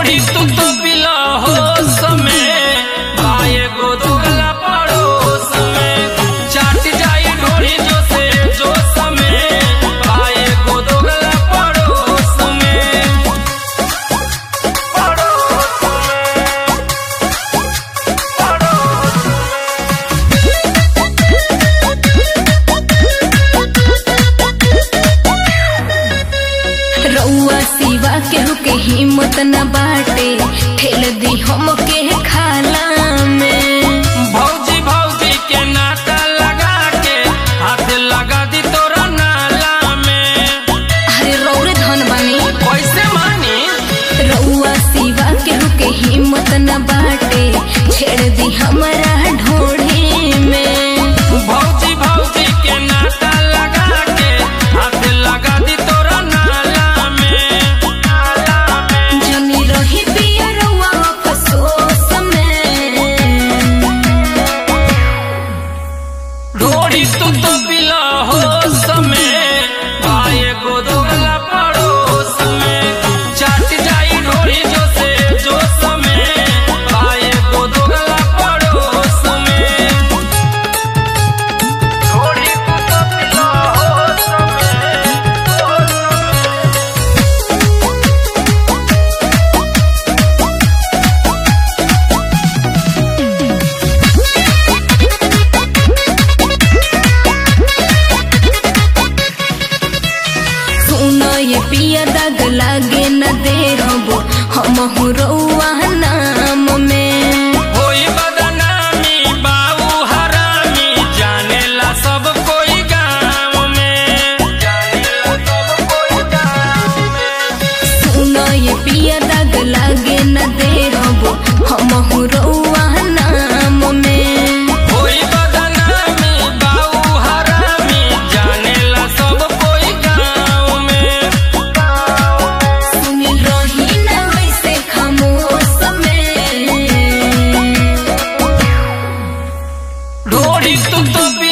ढोड़ी तू तो पिला हो समय आए गो दोगला पड़ोस में चाट जाई ढोड़ी जो से जो समय आए गो दोगला पड़ोस में पड़ोस में पड़ोस रउआ सिवा केहू के हिम्मत न बाटे ठेल दी हम के खाला में भौजी भौजी के नाता लगा के हाथ लगा दी तोरा नाला में अरे रौरे धन बानी कैसे मानी रउआ सिवा केहू के हिम्मत न बाटे छेड़ दी हमारा ढोढ़े में भौजी भौजी के नाता लगा के हाथ लगा दी तोरा नाला में नाला में जनी रही पिया रउआ अफसोस में ढोड़ी तू तो पिला हो समय आए गो दोगला पड़ोस में चाट जाई ढोड़ी जो से जो समय आए गो दोगला पड़ोस में ढोड़ी तू तो पिला हो समय हो समय सुनो ये पिया दाग लागे न दे हबो हम रउआ नाम में होई बदनामी बाऊ हरामी जानेला सब कोई गाँव में जानेला सब कोई गाँव में सुनो ये पिया दाग लागे न दे हबो हम रउआ नाम में होई बदनामी बाऊ हरामी जानेला सब कोई गाँव में सुनी रही न वैसे खामोश में ढोड़ी तू तो